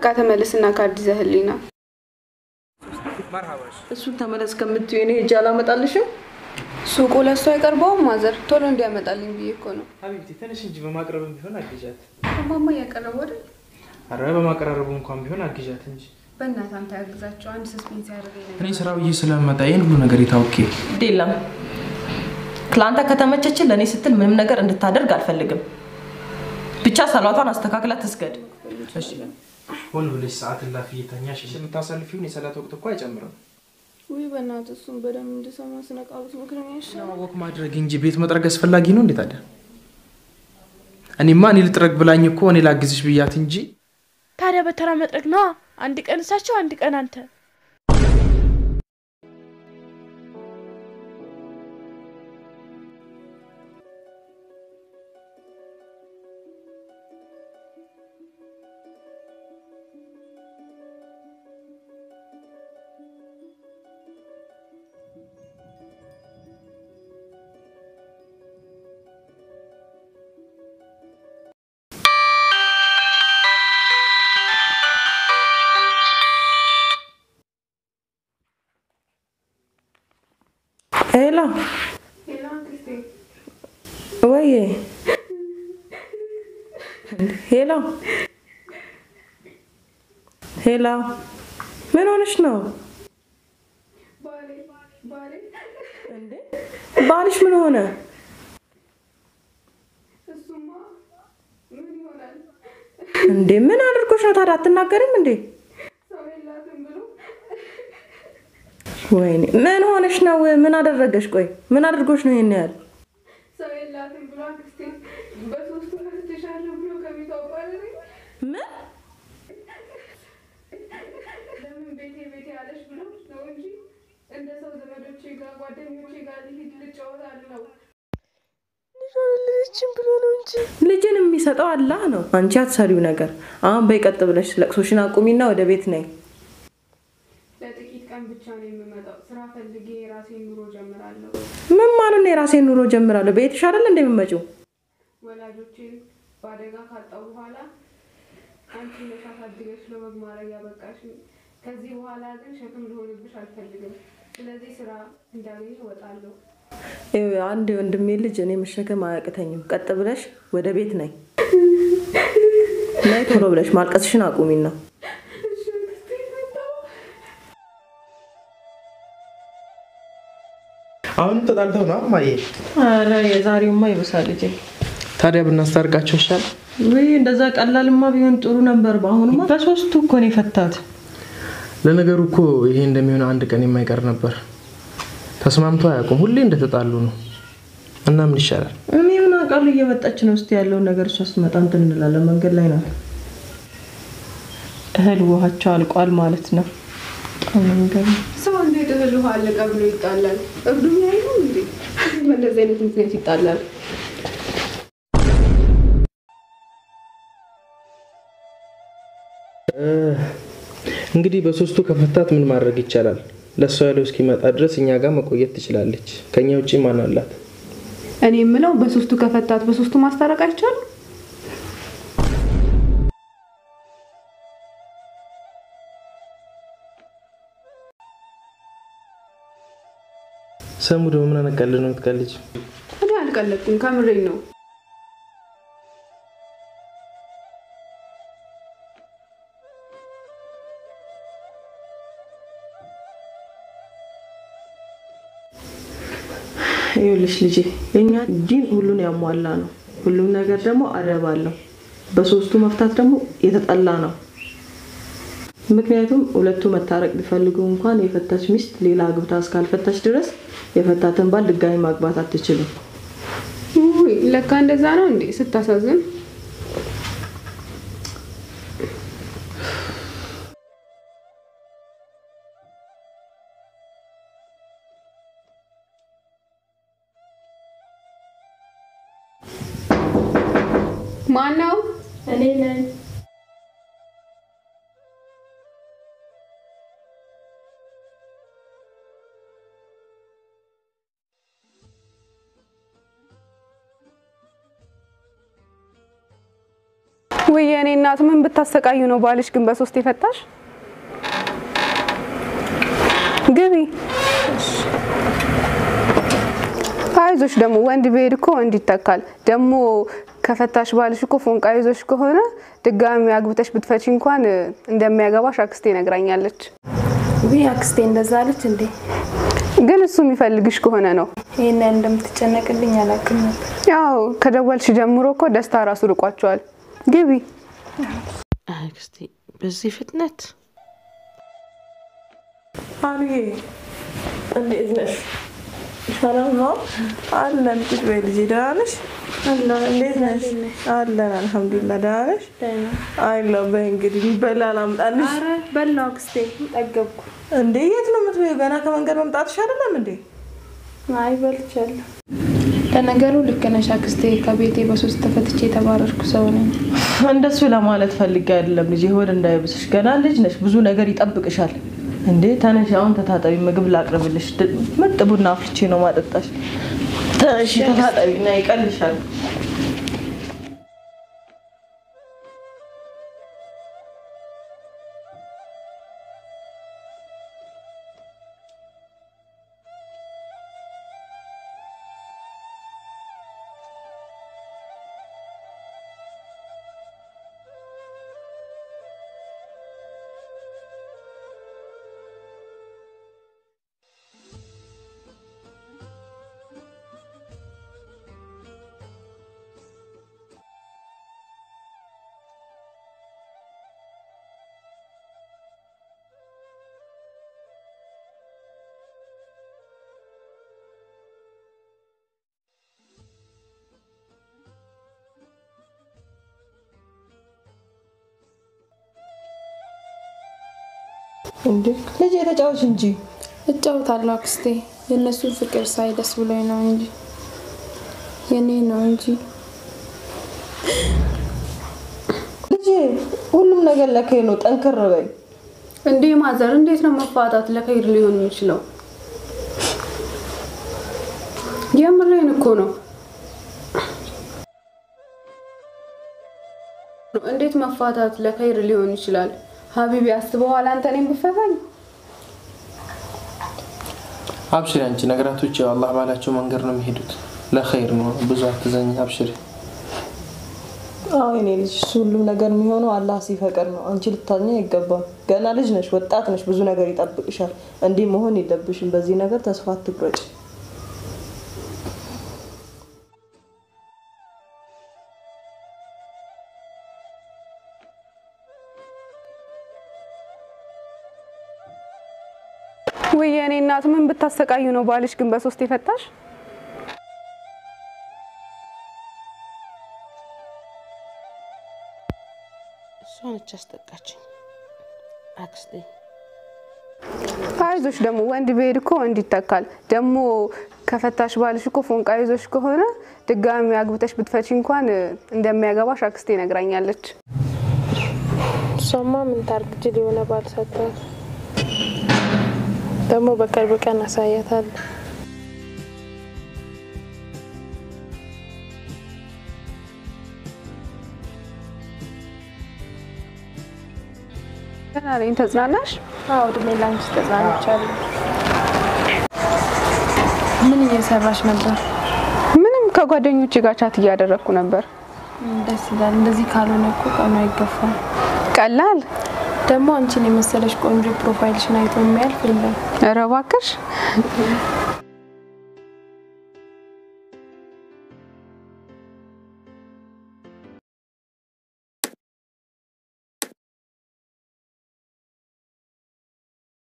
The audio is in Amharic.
ተመለስና ካርድ ይዘህልኝ ና። እሱን ተመለስ ከምትዩ እኔ ሄጄ አላመጣልሽም። ሱቁ ለእሱ አይቀርበውም ማዘር፣ ቶሎ እንዲያመጣልኝ ብዬ እኮ ነው። ሀቢብቲ ትንሽ እንጂ በማቅረብም ቢሆን አግዣት። እማማ እያቀረቡ አይደል? አረ በማቀራረቡ እንኳን ቢሆን አግዣት እንጂ በእናትህ አንተ ያግዛቸው። አንድ ሰስፔንስ ያደርገኝ ነገር እኔ ስራ ብዬ ስለመጣ ይህን ሁሉ ነገር የታውቄ ግድ የለም ለአንተ ከተመቸችን ለእኔ ስትል ምንም ነገር እንድታደርግ አልፈልግም። ብቻ ሰላቷን አስተካክላ ትስገድ። ሆን ብለሽ ሰዓት እላፊ እየተኛሽ የምታሳልፊውን የሰላት ወቅት እኮ አይጨምርም። ውይ በእናትህ እሱን በደንብ እንድሰማ ስነቃሉት ምክንያት ይሻላል። ወክ ማድረግ እንጂ ቤት መጥረግ አስፈላጊ ነው እንዴት ታዲያ? እኔማ እኔ ልጥረግ ብላኝ እኮ እኔ ላግዝሽ ብያት እንጂ ታዲያ በተራ መጥረግ ነዋ። አንድ ቀን እሳቸው፣ አንድ ቀን አንተ። ሄሎ ወይ ሄሎ ሄሎ፣ ምን ሆነሽ ነው እንዴ? ባልሽ ምን ሆነ? እንዴ ምን አድርጎሽ ነው ታዲያ? አትናገሪም እንዴ? ወይኔ ምን ሆነሽ ነው? ምን አደረገሽ? ቆይ ምን አድርጎሽ ነው ይሄን ያህል? ሰው የላትም ብሎ አክስቴ በሶስቱ ፈትሻለሁ ብሎ ከቤቷ አባረረኝ። ምን ለምን ቤቴ ቤቴ ያለሽ ብሎ ነው እንጂ እንደ ሰው ዘመዶቼ ጋር ጓደኞቼ ጋር ልሂድ ልጫወት አለው። ልጅን ብሎ ነው እንጂ ልጅን የሚሰጠው አላህ ነው። አንቺ አትሰሪው ነገር። አሁን በይ ቀጥ ብለሽ ለቅሶሽን አቁሚና ወደ ቤት ነይ። ለጥቂት ቀን ብቻ ነው የምመጣው። ስራ ፈልጌ የራሴን ኑሮ ጀምራለሁ። ምን ማለት ነው? የራሴን ኑሮ ጀምራለሁ። ቤትሽ አይደል እንደሚመጪው? ወላጆቼን በአደጋ ካጣው በኋላ አንቺ ነሽ አሳድገሽ ለወግ ማድረግ ያበቃሽኝ። ከዚህ በኋላ ግን ሸክም ልሆንብሽ አልፈልግም። ስለዚህ ስራ እንዳገኝ እወጣለሁ። ይኸው አንድ ወንድሜ ልጅ እኔ መሸከም አያቅተኝም። ቀጥ ብለሽ ወደ ቤት ነይ። ነይ ቶሎ ብለሽ ማልቀስሽን አቁሚና አሁንም ተጣልተው ነው ማየ። ኧረ የዛሬውማ ይብሳል ልጄ። ታዲያ ብናስታርቃቸው ይሻል። ውይ እንደዛ ቀላልማ ቢሆን ጥሩ ነበር። በአሁኑማ በሶስቱ እኮ ነው የፈታት። ለነገሩ እኮ ይሄ እንደሚሆን አንድ ቀን የማይቀር ነበር። ተስማምቶ አያውቁም። ሁሌ እንደተጣሉ ነው። እና ምን ይሻላል? እኔ ምን አውቃለሁ። እየመጣች ነው። እስኪ ያለውን ነገር እሷ ስትመጣ እንትን እንላለን። መንገድ ላይ ነው። እህል ውሃቸው አልቋል ማለት ነው። በጣም ነው የሚገርመው። ሰው እንዴት እህል ውሃ አለቀ ብሎ ይጣላል? እብዱኛ አይሆን እንዴ? በእንደዚህ አይነት ምክንያት ይጣላል። እንግዲህ በሶስቱ ከፈታት ምን ማድረግ ይቻላል? ለእሷ ያለው እስኪመጣ ድረስ እኛ ጋር መቆየት ትችላለች። ከኛ ውጭ ማን አላት? እኔ የምለው በሶስቱ ከፈታት በሶስቱ ማስታረቅ አይቻልም? ሰሙ ደግሞ ምን አነቀልህ ነው የምትቀልጅ? እኔ አልቀለድኩም፣ ከምሬኝ ነው። ይኸውልሽ ልጄ የኛ ዲን ሁሉን ያሟላ ነው። ሁሉም ነገር ደግሞ አደብ አለው። በሶስቱ መፍታት ደግሞ የተጠላ ነው። ምክንያቱም ሁለቱ መታረቅ ቢፈልጉ እንኳን የፈታች ሚስት ሌላ አግብታ እስካልፈታች ድረስ የፈታትን ባል ድጋሚ ማግባት አትችልም። ውይ ለካ እንደዛ ነው እንዴ? ስታሳዝን። ማን ነው? እኔ ነኝ። ውይ የኔ እናት ምን ብታሰቃዩ ነው ባልሽ ግን በሶስት የፈታሽ? ግቢ። አይዞሽ ደግሞ ወንድ ቢሄድ እኮ ወንድ ይተካል። ደግሞ ከፈታሽ ባልሽ እኮ ፎንቃ ይዞሽ ከሆነ ድጋሚ አግብተሽ ብትፈቺ እንኳን እንደሚያገባሽ አክስቴ ነግራኛለች። ውይ አክስቴ እንደዛ አለች እንዴ? ግን እሱ የሚፈልግሽ ከሆነ ነው። ይሄን ያህል እንደምትጨነቅልኝ አላውቅም ነበር። ያው ከደወልሽ ጀምሮ እኮ ደስታ ራሱ ርቋቸዋል። ግቢ። አክስቴ በዚህ ፍጥነት አሉዬ እንዴት ነሽ? ሰላም ነው አለን። ቁጭ በይ ልጄ። ደህና ነሽ? እንዴት ነሽ? አለን አልሐምዱሊላህ። ደህና ነሽ? አይለው በይ እንግዲህ የሚበላ ላምጣልሽ። አረ በላው አክስቴ ጠገብኩ። እንዴ የት ነው የምትበይው? ገና ከመንገድ መምጣትሽ አይደለም እንዴ? አይ በልቻለሁ። ለነገሩ ልክ ነሽ አክስቴ። ከቤቴ በሶስት ተፈትቼ የተባረርኩ ሰው ነኝ። እንደሱ ለማለት ፈልጌ አይደለም ልጄ፣ ሆድ እንዳይብስሽ። ገና ልጅ ነሽ፣ ብዙ ነገር ይጠብቅሻል። እንዴ ተነሽ፣ አሁን ተታጠቢ፣ ምግብ ላቅርብልሽ። ድ- ምርጥ ቡና አፍልቼ ነው ማጠጣሽ። ተነሽ ተታጠቢ እና ይቀልሻል። እንዴ ልጄ ተጫወች እንጂ እጫወታለሁ አክስቴ። የእነሱን ፍቅር ሳይ ደስ ብሎኝ ነው እንጂ የኔ ነው እንጂ ልጄ፣ ሁሉም ነገር ለከይ ነው። ጠንክር በይ። እንዴ ማዘር፣ እንዴት ነው መፋታት ለከይር ሊሆን የሚችለው? የምሬን እኮ ነው። እንዴት መፋታት ለከይር ሊሆን ይችላል? ሀቢቢ አስበዋል አንተ እኔን ብፈታኝ? አብሽሪ አንቺ ነገራቶች ያው አላህ ባላቸው መንገድ ነው የሚሄዱት። ለኸይር ነው። ብዙ አትዘኝ፣ አብሽሪ። አዎ የኔ ልጅ፣ እሱ ሁሉም ነገር የሚሆነው አላህ ሲፈቅድ ነው። አንቺ ልታዝኝ አይገባም። ገና ልጅ ነሽ፣ ወጣት ነሽ፣ ብዙ ነገር ይጠብቅሻል። እንዲህ መሆን የለብሽም። በዚህ ነገር ተስፋ አትቁረጭ። ውይ የኔ እናት ምን ብታሰቃዩ ነው ባልሽ ግን በሶስት የፈታሽ? እሷ ነች አስጠቃችኝ አክስቴ። አይዞሽ ደግሞ ወንድ ቢሄድ እኮ ወንድ ይተካል። ደግሞ ከፈታሽ ባልሽ እኮ ፎንቃ ይዞሽ ከሆነ ድጋሚ አግብተሽ ብትፈቺ እንኳን እንደሚያገባሽ አክስቴ ነግራኛለች። እሷማ ምን ታርግ ጅል የሆነ ባል ሰጥቷት ደግሞ በቅርብ ቀን አሳያታለሁ። ገና ነኝ። ተጽናናሽ? አዎ እድሜ ላንቺ ተጽናንቻለሁ። ምን እየሰራሽ ነበር? ምንም ከጓደኞቼ ጋር ቻት እያደረግኩ ነበር። ደስ ይላል። እንደዚህ ካልሆነ እኮ ቀኑ አይገፋም። ቀላል ደግሞ አንቺን የመሰለሽ ቆንጆ ፕሮፋይልሽን አይቶ የሚያልፍ የለም። ኧረ እባክሽ